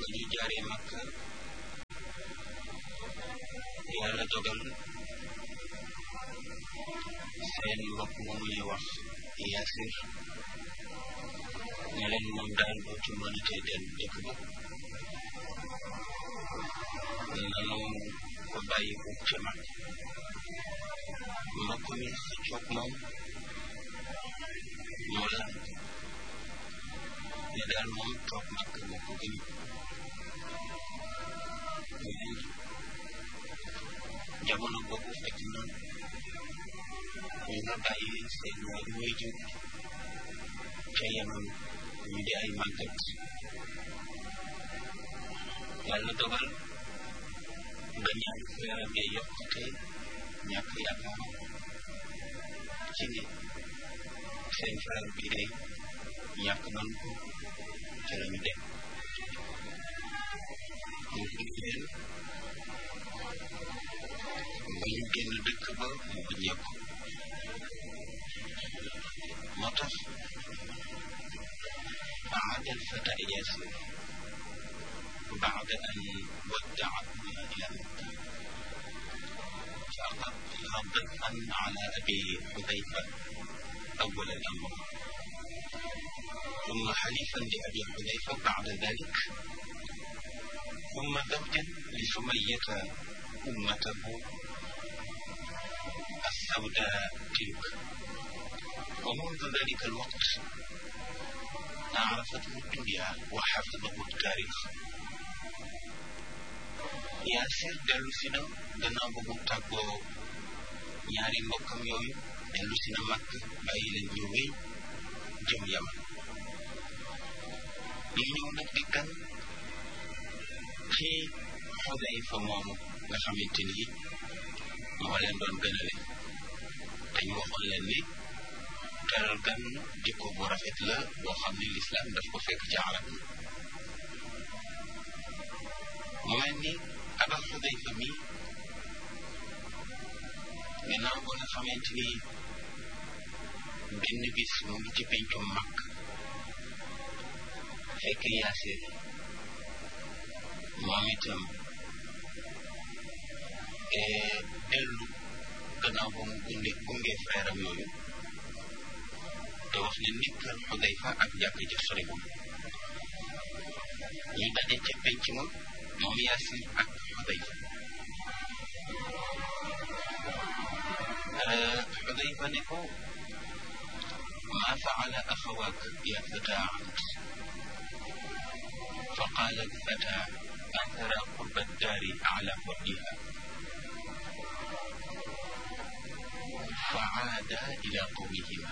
ba ñu jaaree Makka yàlla dogal seen mbokk moomu ñuy wax Yaasir ne leen moom daal dootu mënatee dem dëkk ba nanu ko bàyyi ko ci mag mbokk mi xëccoog moom mu lan ne daal moom toog mag moo ko gën jamono boobu fekk na ñu nga bàyyi seen ñaari waajur ca Yaman ñu di ay màggat yàlla dogal ba ñaari frère bi yokkute ñàkk yaakaar ci ne seen frère bi day ñàkk nan ko ca la ñu dem ñu gis leen ba ñu génn dëkk ba mu wàññeeku moo tax عاد الفتى ياسر بعد أن ودعهما إلى مكة فأقر ضيفا على أبي حذيفة أول الأمر ثم حليفا لأبي حذيفة بعد ذلك ثم زوجا لسمية أمته السوداء تلك ومنذ ذلك الوقت عرفته الدنيا وحفظه التاريخ Yaasir dellu si na gannaaw ba mu tàggoo ñaari mbokkam yooyu dellu si na màkk bàyyi leen ñu wéy jëm Yaman ñu ñëw nag di gan ci Xudayfa moomu nga xamante ni moo leen doon gënale dañu waxoon leen ni teral gan jikko bu rafet la boo xam ne lislaam daf ko fekk ci arab yi mu mel ni Aba Xudayfa mi gannaaw ba nga xamante ni benn bis mu ngi ci pencum màkk fekk Yaasir moom itam dellu gannaaw ba mu gunge gunge frère am yooyu te wax ne ni kër Xudayfa ak jàkk ja sori moom ñu daje ca penc ma moom Yaasir ak Xudayfa Xudayfa ne ko maa faala axawaak ya fata ant fa qaala alfata athara qurba daari ala wadiha fa aada ila qawmihima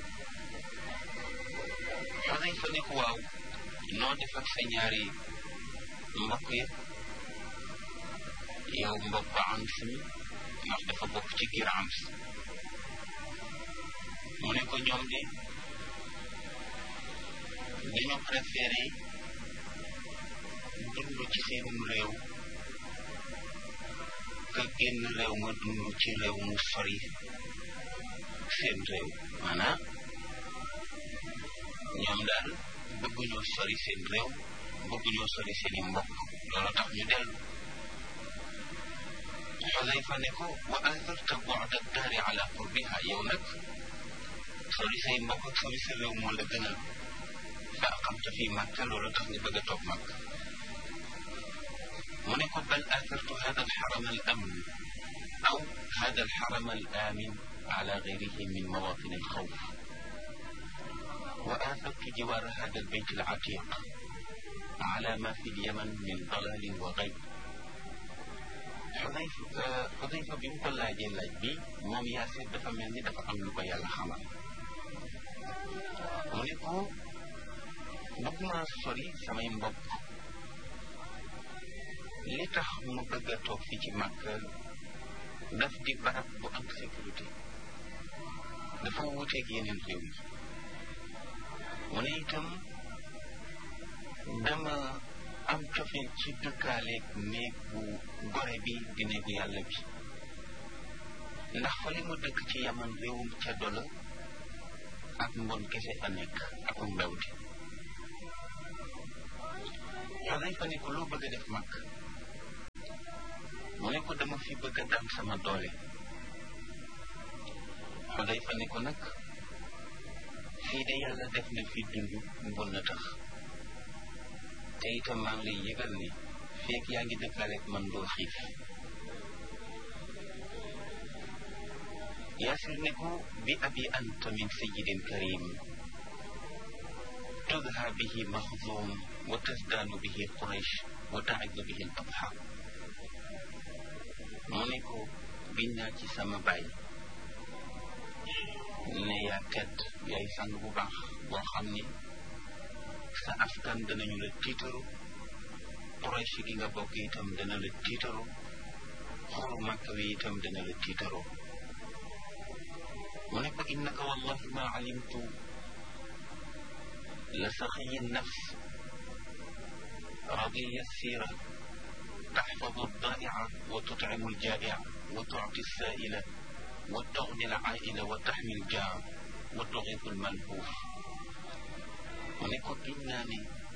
Xudayfa ne ko waaw noo def ak sa ñaari mbokk yëpp yow mbokk Ams mi ndax dafa bokk ci giir Ams mu ne ko ñoom de dañoo préféré dund ci seenum réew ka génn réew ma dund ci réew mu sori seen réew maanaam ñoom daal bëgguñoo sori seen réew bëgguñoo sori seeni mbokk loolu tax ñu dellu Xudayfa ne ko wa atharta bu'da daari ala qurbiha yow nag sori say mbokk ak sori sa réew moo la gënal fa aqamta fi Makka loolu tax nga bëgg a toog Makka mu ne ko bal athartu hada alxaram al amin aw hada alxaram al amin ala gayrihi min mawatin alxawf وآثرت جوار هذا البيت العتيق على ما في اليمن من ضلال وغيب Xudayfa Xudayfa bi mu ko laajee laaj bi moom Yaasir dafa mel ni dafa am lu ko yàlla xamal mu ne ko bëgg naa sori samay mbokk li tax mu bëgg a toog fii ci màkk daf di barab bu am sécurité dafa wuuteeg yeneen réew yi mu ne itam dama am cofeel ci dëkkaaleeg néeg bu gore bi di néegu yàlla bi ndax fa li mu dëkk ci yaman réewum ceddo la ak mbon kese a nekk akum mbewte Xudayfa ne ko loo bëgg a def mag mu ne ko dama fi bëgg a daan sama doole Xudayfa ne ko nag fii de yàlla def na fi dund mbon na tax te itam maa ngi lay yëgal ni feek yaa ngi dëkkaaleeg man doo xiif yaasir ne ko bi abi anta min sayyidin karim تدهى به مخزوم وتزدان به قريش وتعز به الأضحى mu ne ko giñ naa ci sama baay ne yaa tedd yaay sang bu baax boo xam ni sa askan danañu la tiitaru Quraysh gi nga bokk itam dana la tiitaru xuru Makka wi itam dana la tiitaru mu ne ko innaka wallahi ma alimtu لسخي النفس رضي السيرة تحفظ الضائع وتطعم الجائع وتعطي السائل وتغني العائل وتحمي الجار وتغيث الملهوف ونكو جناني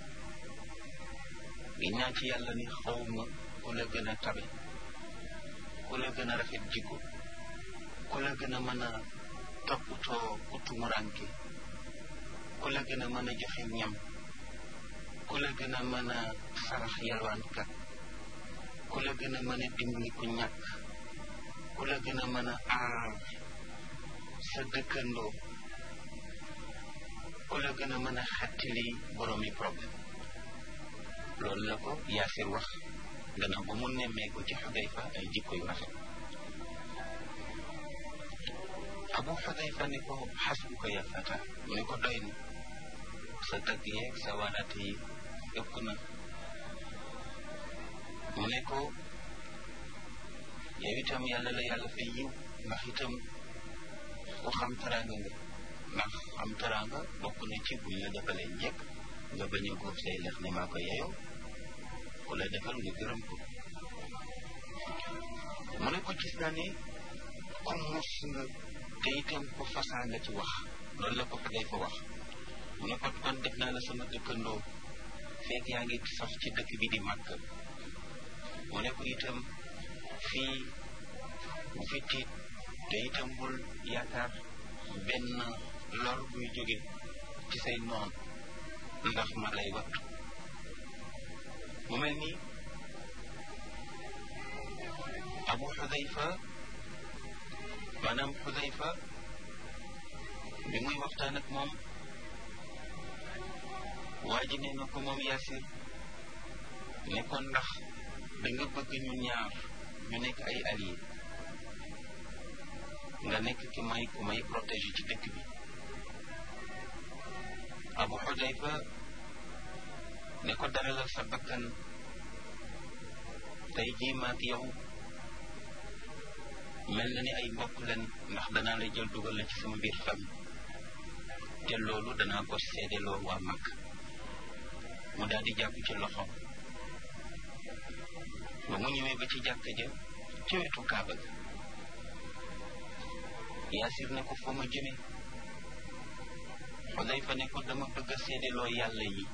ginnaa ci yàlla ni xaw ma ku la gën a tabe ku la gën a rafet jikko ku la gën a mën a toppatoo ku tumuranke ku la gën a mën a joxe ñam ku la gën a mën a sarax yalwaankat ku la gën a mën a dimbali ku ñàkk ku la gën a mën a aar sa dëkkandoo ku la gën a mën a xettali boroomi problème loolu la ko Yaasir wax gannaaw ba mu nemmeeku ci Xudayfa ay jikko yu rafet Abu Xudayfa ne ko xasbuka ya fata mu ne ko doy na sa tagg yeeg sa waaraate yi ëpp na mu ne ko yow itam yàlla la yàlla fay yiw ndax itam ku xam teraanga nga ndax xam teraanga bokk na ci buñ la defalee njëkk nga bañ a góob say lex ne maa ko yeyoo ku la defal nga gërëm ko mu ne ko gis naa ne ku mus nga te itam ku fasaa nga ci wax loolu la ko fa day fa wax mu ne ko kon def naa la sama dëkkandoo fekk yaa ngi sax ci dëkk bi di màkk mu ne ko itam fii bu fi tiit te itam bul yaakaar benn lor buy jóge ci say noon ndax ma lay wattu mu mel ni abu xudayfa maanaam xudayfa bi muy waxtaan ak moom waa ji nee na ko moom Yaasir ne ko ndax da nga bëgg ñu ñaar ñu nekk ay alliés nga nekk ki may ku may protéger ci dëkk bi Abu Xudayfa ne ko daralal sa bakkan tey jii maag yow mel na ni ay mbokk leen ndax danaa la jël dugal la ci sama biir famille te loolu danaa ko seedeloo waa mag mu daal di jàpp ci loxo ba mu ñëwee ba ci jàkka ja ci wetu kaaba ga yaasir ne ko foo ma jëme xudayfa ne ko dama bëgg a seedeloo yàlla yi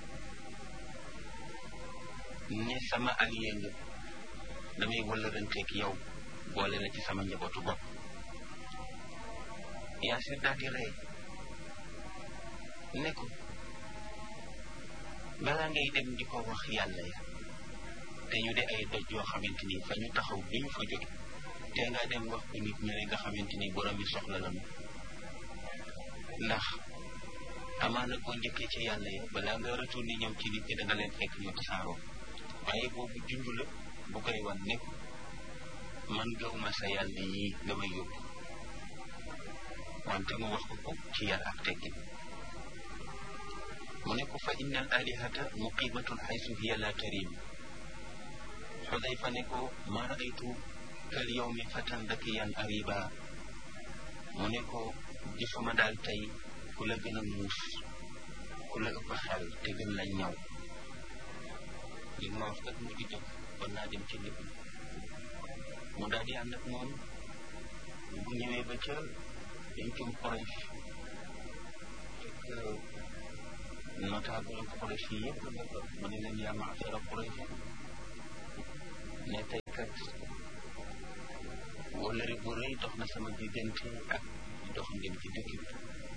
ne sama allié nga damay wëllëranteeg yow boole la ci sama njabootu bopp yaasir daal di rey ne ko balaa ngay dem di ko wax yàlla ya te ñu de ay doj yoo xamante ni fa ñu taxaw bi ñu fa jóge te nga dem wax ko nit ñi nga xamante ni borom yi soxla la ñu ndax amaana boo njëkkee ci yàlla ya balaa nga retourné ñëw ci nit ñi da nga leen fekk ñu tasaaroo waaye boobu junj la bu koy wan nekk man gaw ma sa yàlla yi nga may yóbbu wante mu wax ko ko ci yar ak teggin mu ne ko fa inna al alihata muqimatun xaysu hiya la tarim xudayfa ne ko ma raaytu kal yawmi fatan dakiyan ariba mu ne ko gisuma daal tey ku la gën a muus ku la ëpp xel te gën la ñaw li ma wax kat mu di dëgg kon naa dem ci nit ñi mu daal di ànd ak moom bu ñëwee ba ca dañ cum Quraysh fekk notable Quraysh yi yëpp nga ko mu ne leen yaa ma'shara Quraysh ne tey kat wóllëre bu rëy dox na sama diggante ak dox ngeen ci dëkk bi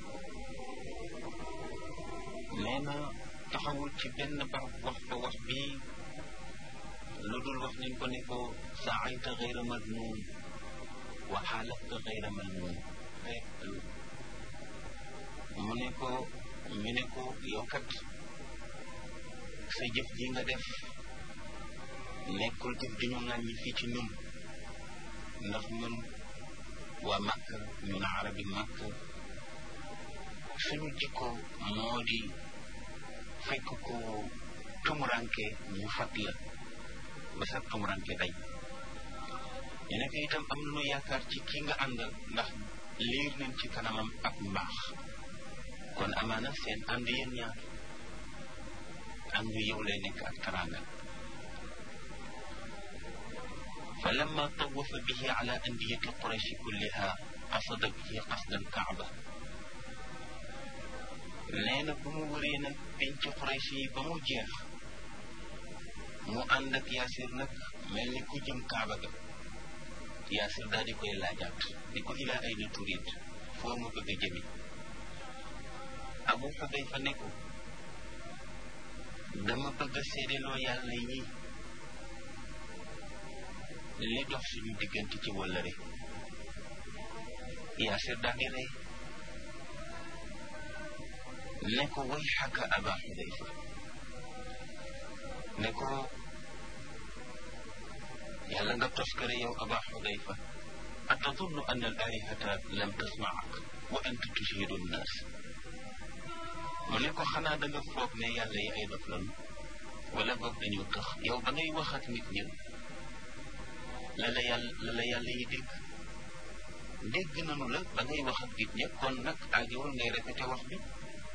nee na taxawul ci benn barab wax fa wax bii lu dul wax nañ ko ne ko saayta xayra madnuun wa xaalafta xayra malnuun mu ne ko ñu ne ko yow kat sa jëf ji nga def nekkul jëf di ñu ŋàññi fii ci ñun ndax ñun waa màkk ñun arabi màkk suñu jikko moo di fekk ko tumuranke ñu fat la ba sa tumuranke day ñu nekk itam am nañu yaakaar ci ki nga àndal ndax liir nañ ci kanamam ak mbaax kon amaana seen ànd yéen ñaar àndu yow lay nekk ak taranga fa lamma tawafa bihi ala andiyati qurayshi kulliha qasada bihi qasda alkaaba nee na bu mu wëree nag penc quraysh yi ba mu jeex mu ànd ak yaasir nag mel ni ku jëm kaaba ga yaasir daal di koy laajaat ni ko ilaa ay na turit foo mu bëgg a jëmi abu xudayfa ne ko dama bëgg a seedeloo yàlla yi li dox suñu diggante ci wëllëre yaasir daal di rey ne ko way xaka aba xudayfa ne ko yàlla nga toskare yow aba xudayfa atadunnu an al alihata lam tasmaak wa anta tushidu nnaas mu ne ko xanaa da nga foog ne yàlla yi ay dof lanu wala boog dañu tax yow ba ngay wax ak nit ñi la la yàlla la la yàlla yi dégg dégg nanu la ba ngay wax ak nit ñi kon nag aajowul ngay répété wax bi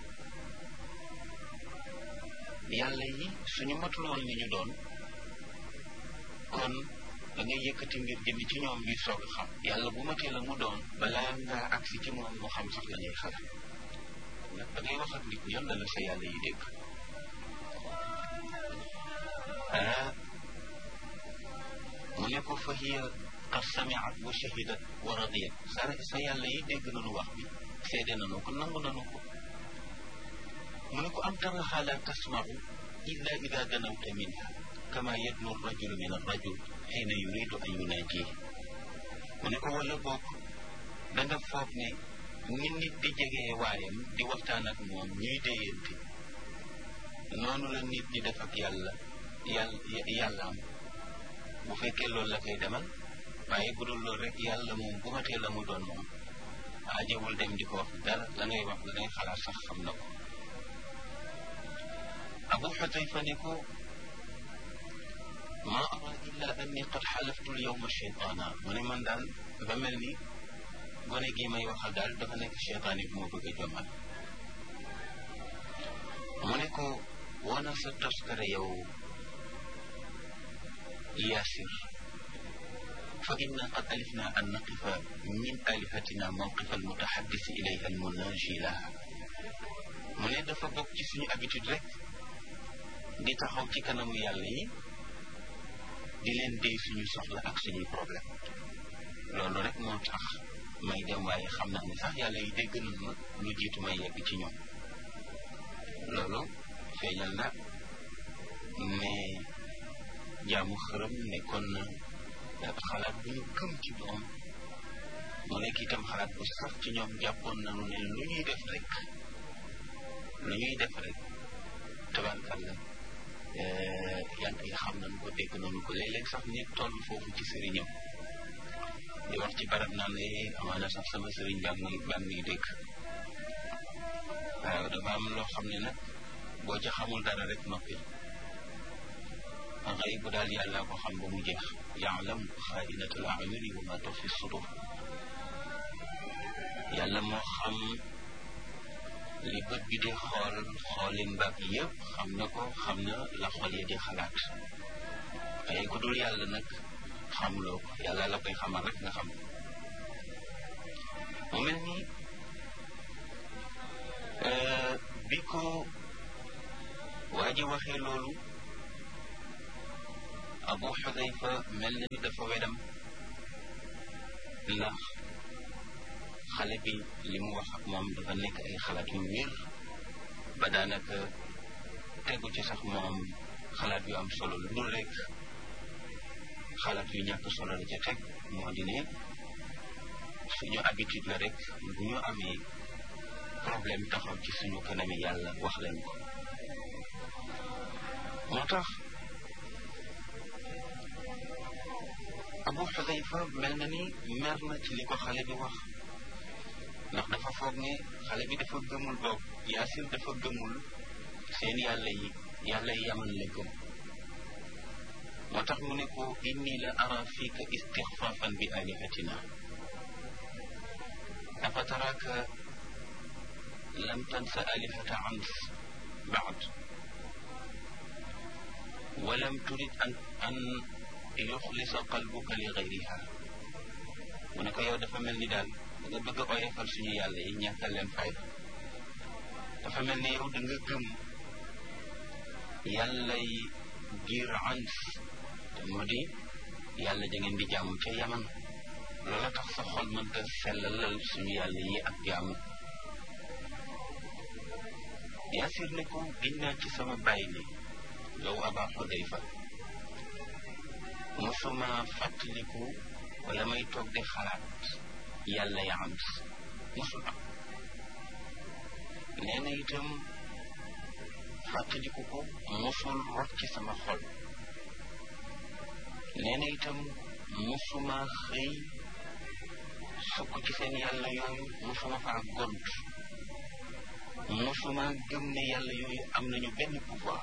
yàlla yi suñu matul woon li ñu doon kon da ngay yëkkati mbir jëmi ci ñoom ñuy soog a xam yàlla bu matee la mu doon balaa ngaa agsi ci moom mu xam sax la ñuy xalaat nag da ngay wax ak nit ñi la la sa yàlla yi dégg ah mu ne ko fa hiya qad samiat wa shahidat wa radiyat sa sa yàlla yi dégg nañu wax bi seede nañu ko nangu nañu ko mu ne ko am taraha la tasmau illa ida danawta minha kama yadnu rajulu min arrajul xiina yuridu an yunaaji mu ne ko wala boog da nga foog ne ni nit di jegee waayam di waxtaan ak moom ñuy déyante noonu la nit di def ak yàlla yàlla yàllaam bu fekkee loolu la koy demal waaye bu dul loolu rek yàlla moom bu matee la mu doon moom aajewul dem di ko wax dara la ngay wax la ngay xalaat sax xam na ko abu xudayfa ne ko ma ara illa anni qad xalaftu lyawma cheytaana mu ne man daal dafa mel ni gone gi may waxal daal dafa nekk cheytaan yi bu ma bëgg a jommal mu ne ko wana sa toskare yow yaasir fa inna qad alifna an naqifa min alihatina mawqifa almutaxaddisi ilayha almunaji laha mu ne dafa bokk ci suñu habitude rek di taxaw ci kanamu yàlla yi di leen déy suñu soxla ak suñuy problème loolu rek moo tax may dem waaye xam naa ne sax yàlla yi dégg nañ ma lu jiitu may yegg ci ñoom loolu feeñal na ne jaamu xërëm nekkoon na xalaat bu ñu gëm ci doom mu nekk itam xalaat bu sax ci ñoom jàppoon nañu ne lu ñuy def rek lu ñuy def rek tabarkàlla yàlla yi xam nañu ko dégg nañu ko léeg-léeg sax nit toll foofu ci sëriñam di wax ci barab naan ne amaana sax sama sëriñ baa ngi baa ngi dégg waaw dafa am loo xam ne nag boo ca xamul dara rek noppi xëy bu daal yàlla ko xam ba mu jeex yaalam xaainatul ayuni wa ma tuxfi sudur yàlla moo xam li bët bi di xool xoolin baag yëpp xam na ko xam na la xol yi di xalaat waaye ku dul yàlla nag xamuloo ko yàlla la koy xamal rek nga xam mu mel ni bi ko waa ji waxee loolu abu xudayfa mel na ni dafa wedam ndax xale bi li mu wax ak moom dafa nekk ay xalaat yu wér ba daanaka tegu ci sax moom xalaat yu am solo lu dul rek xalaat yu ñàkk solo la ca teg moo di ne suñu habitude la rek bu ñu amee problème taxaw ci suñu kanami yàlla wax leen ko moo tax abu xudayfa mel na ni mer na ci li ko xale bi wax ndax dafa foog ne xale bi dafa gëmul boog yaasir dafa gëmul seen yàlla yi yàlla yi yaman la gëm moo tax mu ne ko inni la ara fiika istixfaafan bi alihatina afa taraka lam tansa alihata ans baad walam turid an an yuxlisa qalbuka li gayriha mu ne ko yow dafa mel ni daal da nga bëgg a oyofal suñu yàlla yi ñàkkal leen fayda dafa mel ni yow da nga gëm yàlla yi giir ans te moo di yàlla da ngeen di jaamu ca yaman loola tax sa xol mënta sellalal suñu yàlla yi ak jaamu yaasir ne ko giñ naa ci sama bàyyi ni yow aba xudayfa mosuma fàttaliku wala may toog di xalaat yàlla ya am mosul am nee na itam fàttaliku ko mosul rot ci sama xol nee na itam mosuma xëy sukk ci seen yàlla yooyu mosuma faa gont mosuma gëm ne yàlla yooyu am nañu benn pouvoir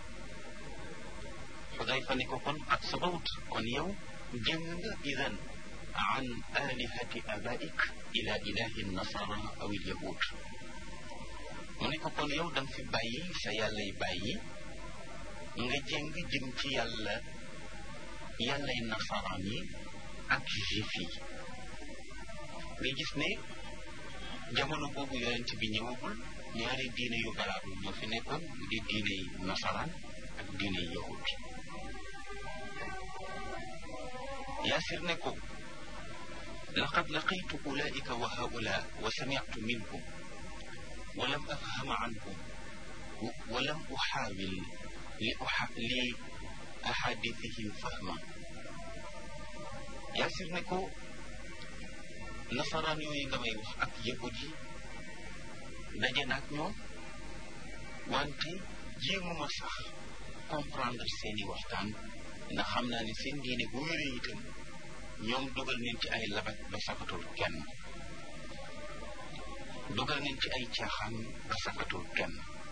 xudayfa ne ko kon ak sabawut kon yow jëng nga idan an alihati abaik ila ilahi nasara aw il yahud mu ne ko kon yow danga fi bàyyi sa yàlla yi bàyyi nga jëng jëm ci yàlla yàllay nasaraan yi ak juif yi nga gis ne jamono boobu yonent bi ñëwagul ñaari diine yu valable ñoo fi nekkoon mu di diine yi nasaraan ak diine yi yahud yaasir ne ko laqad laqitu ulaika wa haula wa sami'tu minhum wa lam afhama anhum wa lam uxaawil li uxa li ahadithihim fahma yaasir ne ko nasaraan yooyu nga may wax ak yahud yi daje na ak ñoom wante jéemuma sax comprendre seeni waxtaan ndax xam naa ne seen diine bu wéree itam ñoom dugal nañ ci ay labat ba safatul kenn dugal nañ ci ay caaxaan ba safatul kenn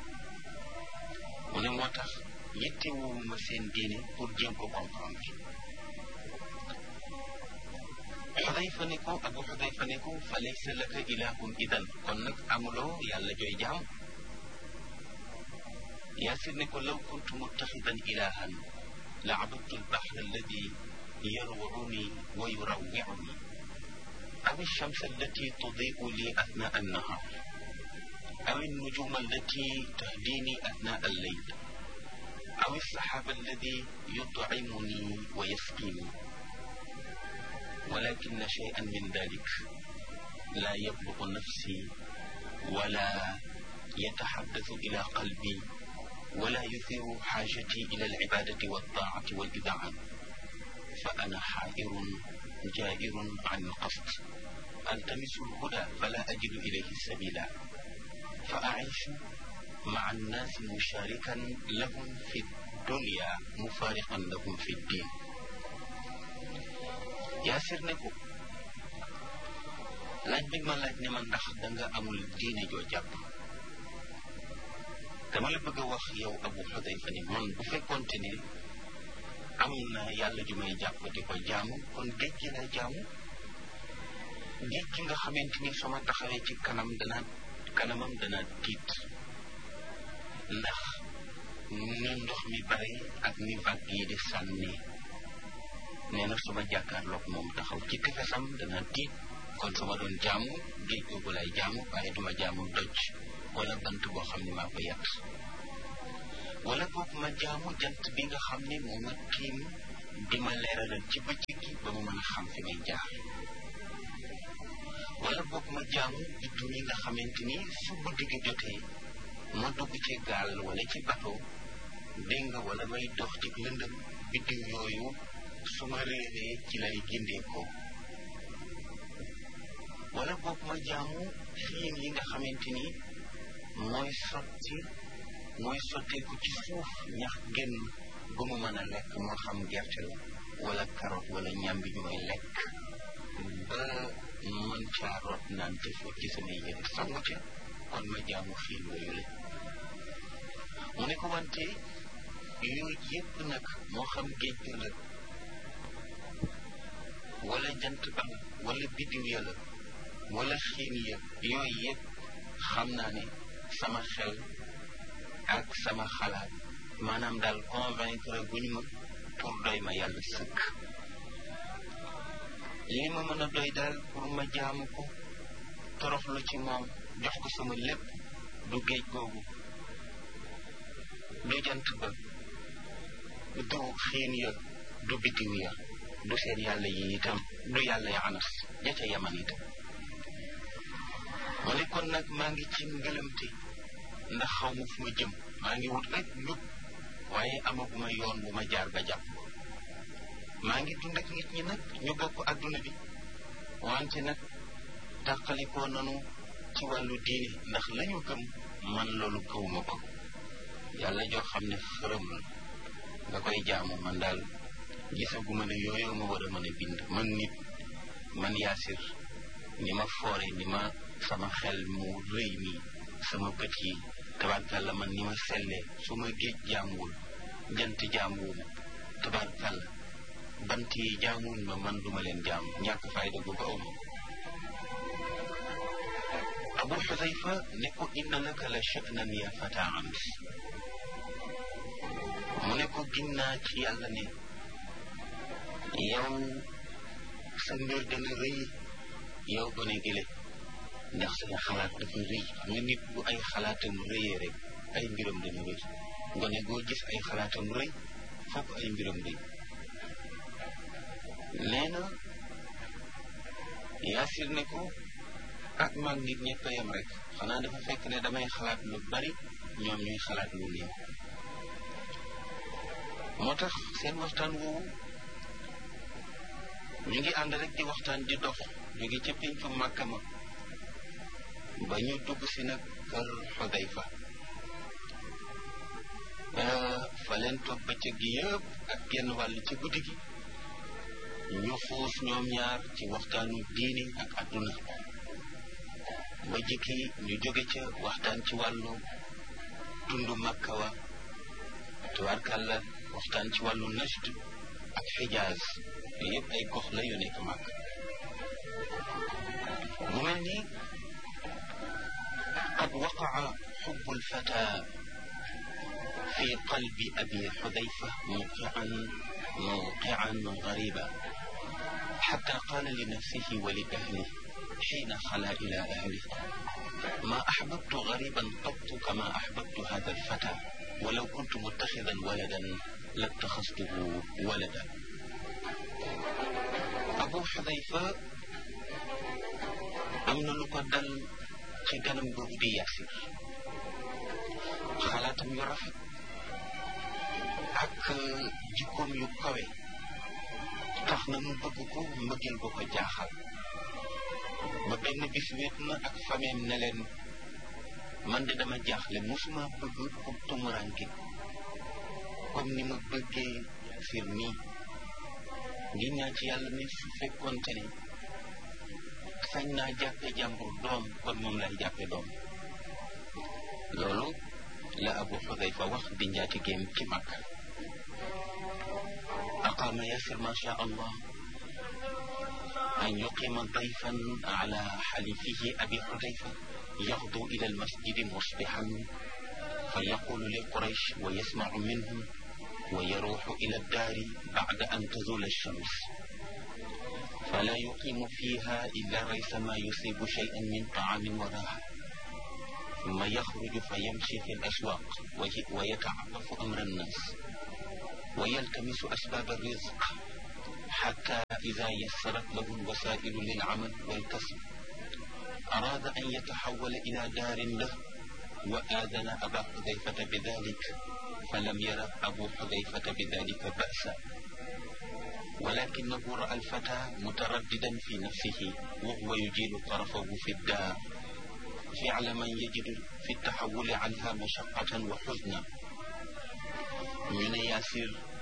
mu ne moo tax yittewuma seen diine pour jéem ko comprendre xudayfa ne ko abu xudayfa ne ko fa laysa laka ilahun idan kon nag amuloo yàlla jooy jaam yaasir ne ko law kuntu muttaxidan ilahan la abadtu albaxra alladi yarwuuni wa yurawwiuni aw alshams allati tudiu li athnaa annahar aw alnujuma allati tahdini athnaa alleyl aw alsaxaaba alladi yutcimuni wa yasqini ولكن شيئا من ذلك لا يبلغ نفسي ولا يتحدث إلى قلبي ولا يثير حاجتي إلى العبادة والطاعة والإذاعة فأنا حائر جائر عن القصد ألتمس الهدى فلا أجد إليه سبيلا فأعيش مع الناس مشاركا لهم في الدنيا مفارقا لهم في الدين yaasir ne ko laaj bi ma laaj ne ma ndax danga amul diine joo jàpp dama la bëgg a wax yow abu xudayfa ni man bu fekkonte ne am na yàlla ju may jàpp di ko jaamu kon géej gi lay jaamu géej gi nga xamante ni sama taxawee ci kanam dana kanamam dana tiit ndax ni ndox mi bari ak ni vague yi di sànni nee na suma jàkkaarloog moom taxaw ci tefesam dana tiit kon su ma doon jaamu géej googu lay jaamu waaye duma jaamu doj wala bant boo xam ne maa ko yàq wala boog ma jaamu jant bi nga xam ne moo ma tiim di ma leeralal ci bëccëg gi ba mu mën a xam fi may jaar wala boog ma jaamu biddu yi nga xamante ni su guddi gi jotee ma dugg ci gaal wala ci bateau dégg nga wala may dox ci lëndëm biddiw yooyu su ma réeree ci lay gindeekoo wala boog ma jaamu xiin yi nga xamante ni mooy sotti mooy sotteeku ci suuf ñax génn ba mu mën a lekk moo xam gerte la wala carotte wala ñambi ñu may lekk ba mën caa root naan te fóot ci samay yére sangu ca kon ma jaamu xiin yooyu la mu ne ko wante yooyu yëpp nag moo xam géej gi la wala jant ba wala biddiw ya la wala xiin ya yooyu yëpp xam naa ne sama xel ak sama xalaat maanaam daal convaincre guñ ma pour doy ma yàlla sëkk li ma mën a doy daal pour ma jaamu ko toroxlu ci moom jox ko sama lépp du géej googu du jant ba du xiin ya du bitiw ya du seen yàlla yi itam du yàlla ya anas ja ca yaman itam mu ne kon nag maa ngi ci ngëlëmte ndax xaw ma fu ma jëm maa ngi wut rek njub waaye amaguma yoon bu ma jaar ba jàpp maa ngi dund ak nit ñi nag ñu bokk adduna bi wante nag tàqalikoo nanu ci wàllu diine ndax lañu gëm man loolu gëwuma ko yàlla joo xam ne xërëm la nga koy jaamu man daal gisaguma ne yooyu ma war a mën a bind man nit man yaasir ni ma foore ni ma sama xel mu rëy mi sama bët yi tabarkàlla man ni ma sellee su ma géej jaamuwul jant jaamuwuma tabarkàlla bant yi jaamuwuñ ma man duma leen jaamu ñàkk fayda gu ko awma abu xudayfa ne ko inna laka la sha'nan ya fata ams mu ne ko ginnaa ci yàlla ne yow sa mbir dana rëy yow gone gile ndax sa xalaat dafa rëy xam nga nit bu ay xalaatam rëyee rek ay mbiram dana rëy gone goo gis ay xalaatam rëy fokk ay mbiram rëy nee na yaasir ne ko ak mag nit ñëpp a yem rek xanaa dafa fekk ne damay xalaat lu bari ñoom ñuy xalaat lu néew moo tax seen waxtaan woowu ñu ngi ànd rek di waxtaan di dox jóge ca péncu màkka ma ba ñu dugg si nag kër Xudayfa fa leen toog bëccëg gi yëpp ak genn wàll ci guddi gi ñu xuus ñoom ñaar ci waxtaanu diini ak adduna ba jikki ñu jóge ca waxtaan ci wàllu tundu Makka wa tubaarkàlla waxtaan ci wàllu najd ak xijaaz yooyu yëpp ay gox la yu nekk Makka mu mel ni qad waqaa xubbu lfata fi qalbi abi xudayfa mawqian mawqian gariba xatta qaala li nafsihi wa li ahlihi حين خلا إلى أهله ما أحببت غريبا قط كما أحببت هذا الفتى ولو كنت متخذا ولدا لاتخذته ولدا أبو حذيفة أمن لقدل ci ganam boobu di Yaasir xalaatam yu rafet ak jikkoom yu kawe tax na mu bëgg ko mbëggeel bu ko jaaxal ba benn bis wéet na ak fameem ne leen man de dama jaaxle musuma bëgg ku tumuranke comme ni ma bëggee Yaasir nii ngir ñaa ci yàlla ne su fekkoonte ne sañ naa jàppe jàmbur doom kon moom lay jàppe doom loolu la Abu Xudayfa wax di njaati géem ci Makka aqaama Yaasir ma sha Allah أن يقيم ضيفا على حليفه أبي حذيفة يغدو إلى المسجد مصبحا فيقول لقريش ويسمع منهم ويروح إلى الدار بعد أن تزول الشمس فلا يقيم فيها إلا ريثما يصيب شيئا من طعام وراحة ثم يخرج فيمشي في الأسواق ويتعرف أمر الناس ويلتمس أسباب الرزق حتى إذا يسرت له الوسائل للعمل والكسب أراد أن يتحول إلى دار له وآذن أبا حذيفة بذلك فلم ير أبو حذيفة بذلك بأسا ولكنه رأى الفتى مترددا في نفسه وهو يجيل طرفه في الدار فعل من يجد في التحول عنها مشقة وحزنا من ياسر